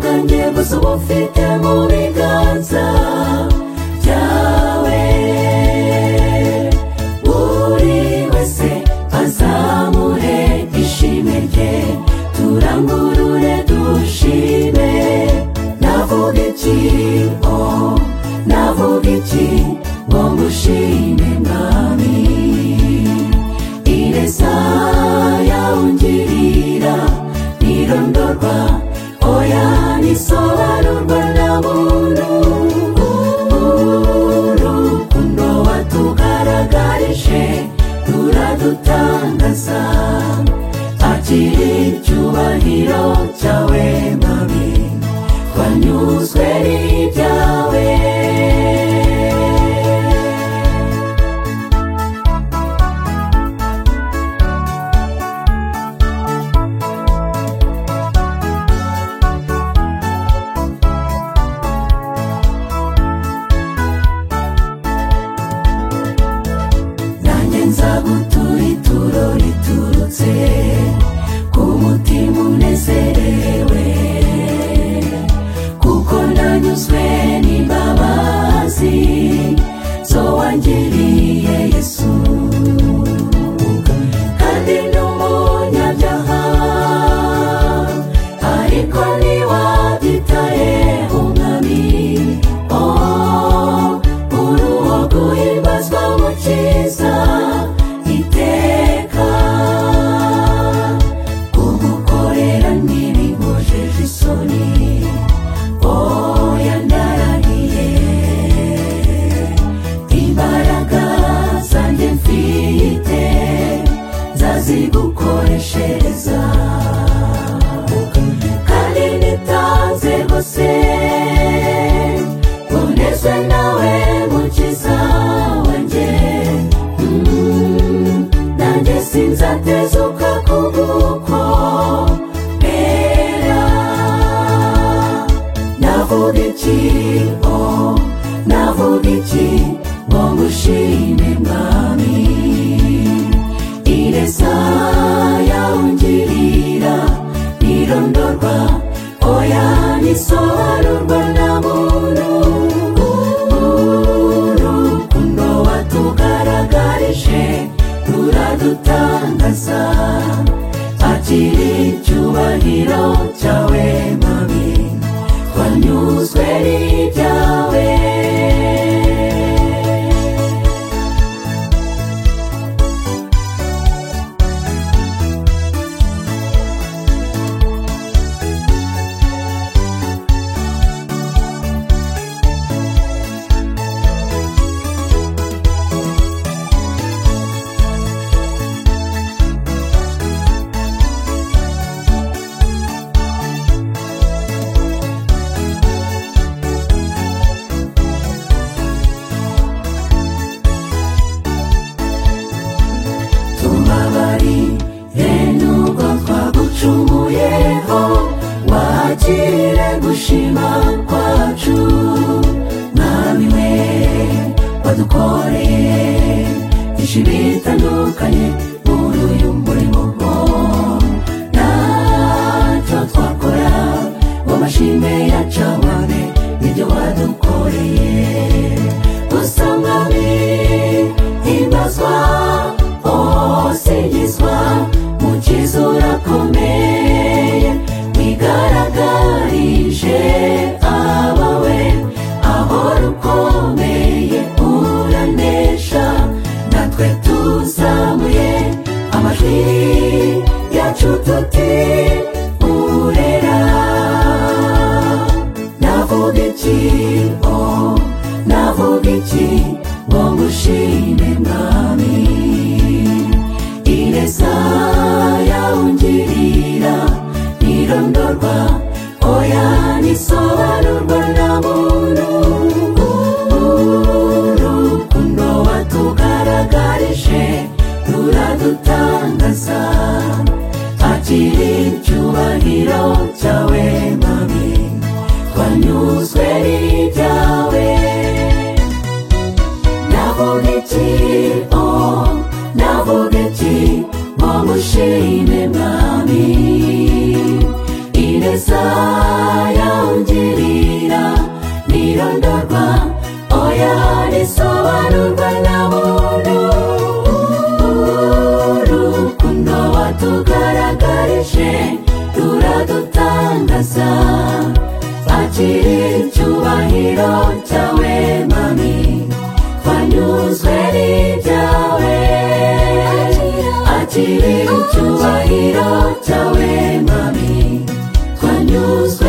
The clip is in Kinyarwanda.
bwose uba ufite mu biganza byawe buri wese azamure ishimwe rye turangurure dushime navuga iki o navuga iki ngo ngushime mwami ireza yawungirira ntirondorwa oya ntisobanurwa na muntu urukundo watugaragarije turadutangaza akiri icyubahiro cyawe mwami twanyuzwe n'ibyawe nanjye nzagutura ituro riturutse ku mutima unezerewe kuko nanyuzwe n'imbabazi zo wangiriye yesu kandi n'umunyabyaha ariko ntiwabyitaye umwami oh, uruwo guhimbazwa mukiza iteka kumukorera ntibimujeje isoni oya ndarariye imbaraga zanjye mfite nzazigukoreshereza kandi nitanze gusa bonezwe nawe mukiza wanjye Mm, nanjye sinzatezuka kugukorera navuga iki o navuga iki ngo ngushime mwami ireza yawungirira ntirondorwa oya ntisobanurwa na muntu urukundo watugaragarije turadutangaza akiri icyubahiro cyawe mwami twanyuzwe n'ibyawe tubabarire nubwo twagucumuyeho wakire gushima kwacu mwami we wadukoreye byinshi bitandukanye muri uyu murimo ntacyo twakora ngo amashimwe yacabane nibyo wadukoreye gusa mwami himbazwa usingizwa mukiza urakomeye wigaragarije abawe ahora ukomeye uranesha natwe tuzamuye amajwi yacu tuti urera navuga iki o navuga iki ngo ngushime mwami ineza yawungirira ntirondorwa oya ntisobanurwa na muntu urukundo watugaragarije turadutangaza akiri icyubahiro cyawe mwami twanyuzwe n'ibyawe navuga iki o navuga iki ngo ngushime mwami ineza yawungirira neza twakire icyubahiro cyawe mami twanyuzwe n'ibyawe akire icyubahiro cyawe mami twanyuzwe